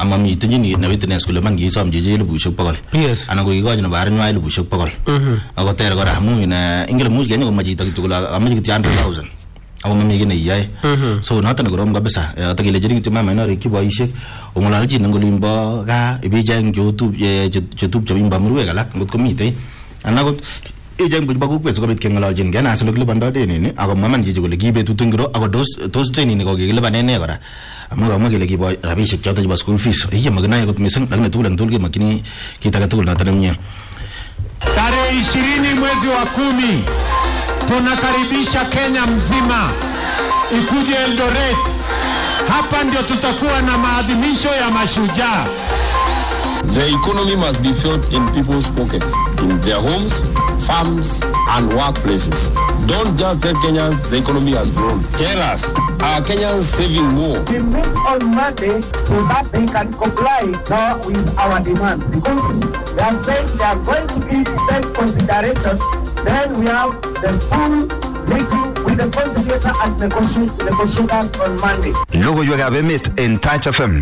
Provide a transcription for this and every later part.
ama miten chini ne witness kole man kisom chichi elibushek bokol Yes. anan ko kikochi nebo arinywa elibushek bokol ako ter kora amu ine ingele much kenya komach chito kityo kole amache kityo 100000 ako mami kiy neiyoe so noton korom kabisa ata kelechini kityo mama inorikyi boisiek ong'ololchin eng olimbo gaa ibicheng chetupcho bimbo murwek alak ngot komitei anan akot icheng biik bo kokwet sikobit keng'ololchin kenas ole kilipondoi denini ako mwaman chichi kole ki betut ngiro ako tos tos denini ko kikilipanen ne kora amu kamwa kele kibo rabisiek choto chebo school fees iya makinoe kot mising lakini tugul eng tugul kemokyini kit age tugul noto nemie Tarehe ishirini mwezi wa kumi tunakaribisha Kenya mzima ikuje Eldoret. Hapa ndio tutakuwa na maadhimisho ya mashujaa. The economy must be felt in people's pockets, in their homes, farms, and workplaces. Don't just tell Kenyans the economy has grown. Tell us, are Kenyans saving more? we meet on Monday so that they can comply now with our demand because they are saying they are going to give them consideration. Then we have the full meeting with the conciliator and negoti- negotiators on Monday. Logoiwekab emet en Touch FM.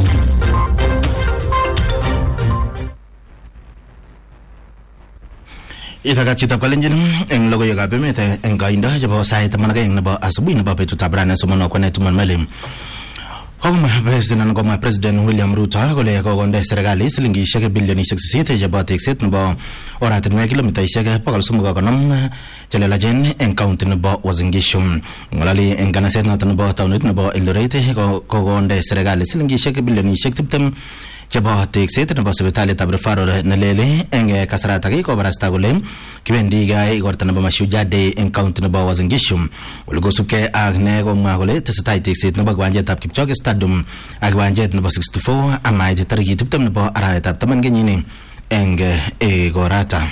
itakat chitab kalenjin eng logoiwekab emet eh, eng koindo chebo sait taman ak aeng nebo asubuhi nebo betutab rani somon okwane tumon melim kokomwa president anan komwa president william ruto kole kokonde serikali silingishek bilionishek sisit chebo tekset nebo oratinwek kilomitaishek bokol somok ak konom chelelachen eng kaunti nebo Uasin Gishu ngolali eng kanaset noto nebo taunit nebo Eldoret ko- kokonde serikali silingishek bilionishek tiptem chebo tekset nebo sipitalitab referral nelele eng eh, kasaratak kobarasta kole kibendi gai igorta nebo mashujaa day eng kaunti nebo Uasin Gishu ole kosubkei ak ne komwa kole tesetai tekset nebo kiwanjetab Kipchoge stadium ak kiwanjet nebo 64 amait tarikit tiptem nebo arawetab taman kenyini eng eh, igorata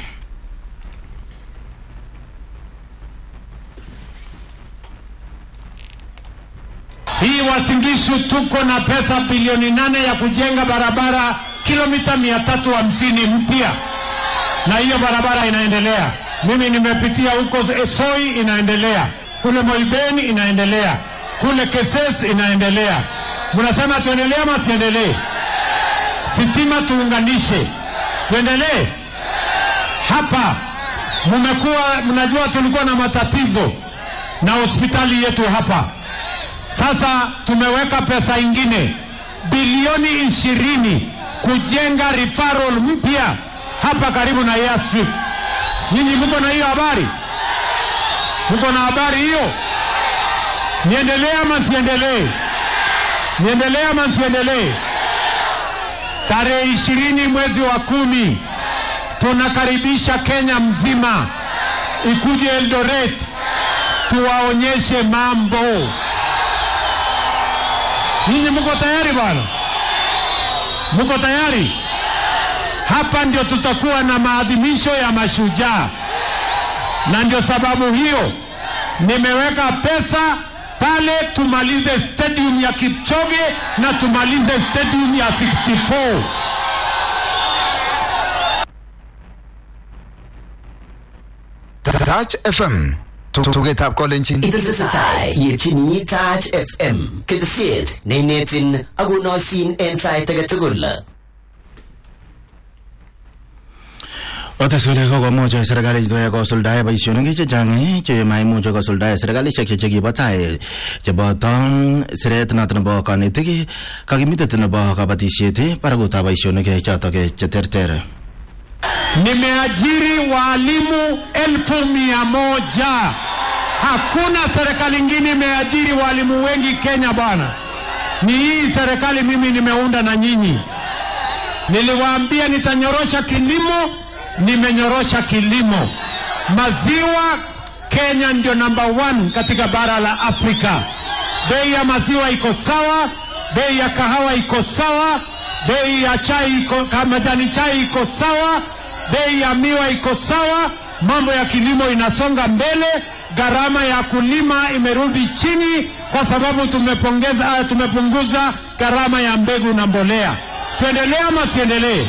Hii Uasin Gishu tuko na pesa bilioni nane ya kujenga barabara kilomita mia tatu hamsini mpya, na hiyo barabara inaendelea. Mimi nimepitia huko eh, Soi inaendelea, kule Moiben inaendelea, kule Keses inaendelea. Mnasema tuendelee ama tuendelee? Sitima tuunganishe, tuendelee hapa. Mmekuwa mnajua tulikuwa na matatizo na hospitali yetu hapa. Sasa tumeweka pesa ingine bilioni ishirini kujenga referral mpya hapa karibu na Airstrip. Nyinyi mko na hiyo habari? Mko na habari hiyo? Niendelee ama nsiendelee? Niendelee ama nsiendelee? Tarehe ishirini mwezi wa kumi tunakaribisha Kenya mzima ikuje Eldoret tuwaonyeshe mambo. Nyinyi mko tayari bwana? Mko tayari? Hapa ndio tutakuwa na maadhimisho ya mashujaa, na ndio sababu hiyo nimeweka pesa pale, tumalize stadium ya Kipchoge na tumalize stadium ya 64. Touch FM. Tugetab kolenjin. Itesetai yetyini Touch FM ketesiet neinetin akonoisin en sait age tugul. otes kole kokomuch serikalit kosuldae boisionik chechang che maimuch kosuldae serikalishek che chekibo tai cheboto siret noto nebo kanetik kakimitet nebo kabatisiet barakutab boisionik chotok cheterter Nimeajiri walimu elfu mia moja. Hakuna serikali ingine imeajiri walimu wengi Kenya bwana. Ni hii serikali mimi nimeunda na nyinyi. Niliwaambia nitanyorosha kilimo, nimenyorosha kilimo. Maziwa Kenya ndio number one katika bara la Afrika. Bei ya maziwa iko sawa, bei ya kahawa iko sawa, bei ya chai iko, ka- majani chai iko sawa, bei ya miwa iko sawa, mambo ya kilimo inasonga mbele, gharama ya kulima imerudi chini kwa sababu tumepongeza, ah, tumepunguza gharama ya mbegu na mbolea. Tuendelee ama tuendelee?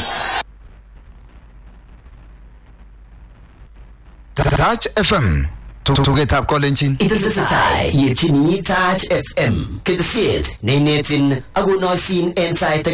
Touch FM. Tugetab kolenjin. Itesetai yetyini Touch FM ketesiet neinetin akonoisin en sait age